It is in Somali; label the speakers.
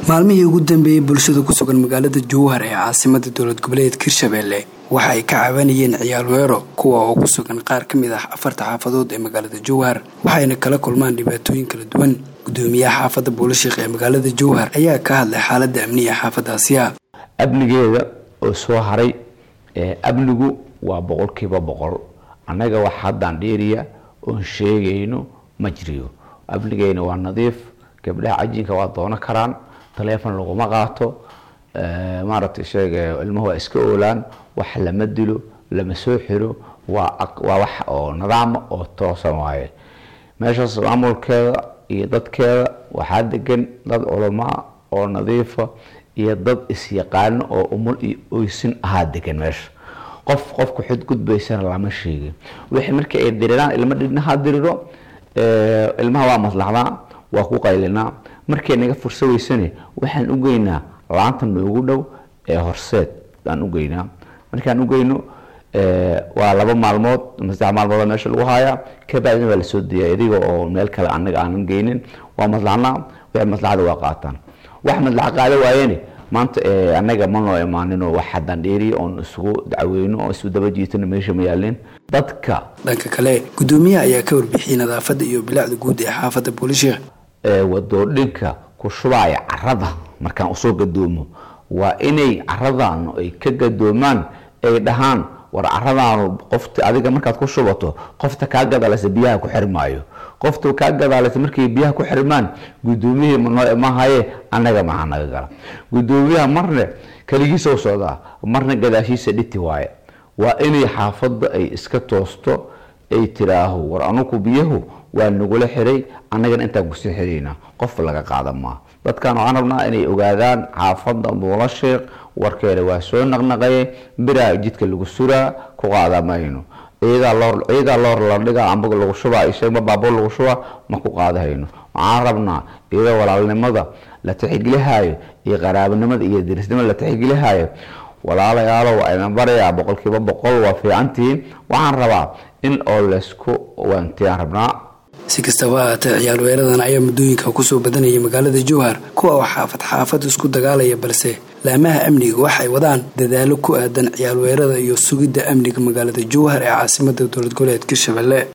Speaker 1: maalmihii ugu dambeeyey bulshada ku sugan magaalada jowhar ee caasimada dowlad goboleedka hirshabelle waxa ay ka cabanayeen ciyaal weero kuwa oo ku sugan qaar ka mid ah afarta xaafadood ee magaalada jowhar waxayna kala kulmaan dhibaatooyin kala duwan gudoomiyaha xaafadda buulashiikh ee magaalada jowhar ayaa ka hadlay xaalada amniga xaafadaasiya
Speaker 2: amnigeeda oo soo haray amnigu waa boqolkiiba boqol annaga wax haddaan dheeriya oon sheegayno ma jiriyo amnigeena waa nadiif gabdhaha cajinka waa doono karaan taleefon laguma qaato maaragtay sheega ilmuhu waa iska oolaan wax lama dilo lama soo xiro waa waa wax oo nidaama oo toosan waaye meeshaas maamulkeeda iyo dadkeeda waxaa degan dad culamaa oo nadiifa iyo dad isyaqaano oo umul iyo oysin ahaa degan meesha qof qofku xudgudbaysana lama sheegin wixii markii ay diriraan ilmo dhinaha diriro ilmaha waa maslaxdaa waa ku qaylinaa markay naga fursa weysane waxaan u geynaa laanta noogu dhow ee horseed baan u geynaa markaan u geyno waa laba maalmood ama saddex maalmood meesha lagu haayaa kabacdina waa lasoo diyaa idiga oo meel kale anaga aanan geynin waa maslaxnaa wixii maslaxada waa qaataan wax maslaxa qaada waayeen maanta anaga ma noo imaaninoo wax haddaan dheeriya oon isugu dacweyno oo isu daba jiitano meesha ma yaalin dadka
Speaker 1: dhanka kale gudoomiyaha ayaa ka warbixiyey nadaafadda iyo bilacda guud ee xaafadda buulishiikh
Speaker 2: wadoodhinka ku shubaya carada markaan usoo gadoomo waa inay caradan ay ka gadoomaan ay dhahaan war caradaanu qofta adiga markaad ku shubato qofta kaa gadaaleysa biyaha ku xirmaayo qofta kaa gadaaleysa markay biyaha ku xirmaan gudoomiyihii manoo imahaye annaga maxaa naga gala gudoomiyaha marne keligiisoo socdaa marna gadaashiisa dhiti waaye waa inay xaafadda ay iska toosto ay tiraaho war anuku biyahu waa nagula xiray annagana intaan kusii xirayna qof laga qaada maa dadkan waxaan rabnaa inay ogaadaan xaafadda buulashiikh warkeeda waa soo naqnaqaye biraa jidka lagu suraa ku qaada mayno ciidaa loor la dhigaa amba lagu shubaa isagma baabuur lagu shubaa ma ku qaadahayno waxaan rabnaa iyadoo walaalnimada la tixgelihaayo iyo qaraabanimada iyo dirisnimada la tixgelihaayo walaalayaalow ayna barayaa boqolkiiba boqol waa fiicantihiin waxaan rabaa in oo laysku waantiyaan rabnaa
Speaker 1: si kastaba ahaatee ciyaal weeradan ayaa muddooyinka kusoo badanayay magaalada jowhar kuwa oo xaafad xaafad isku dagaalaya balse laamaha amniga waxay wadaan dadaalo ku aadan ciyaal weerada iyo sugidda amniga magaalada jowhar ee caasimada dowlad goboleedka hirshabelle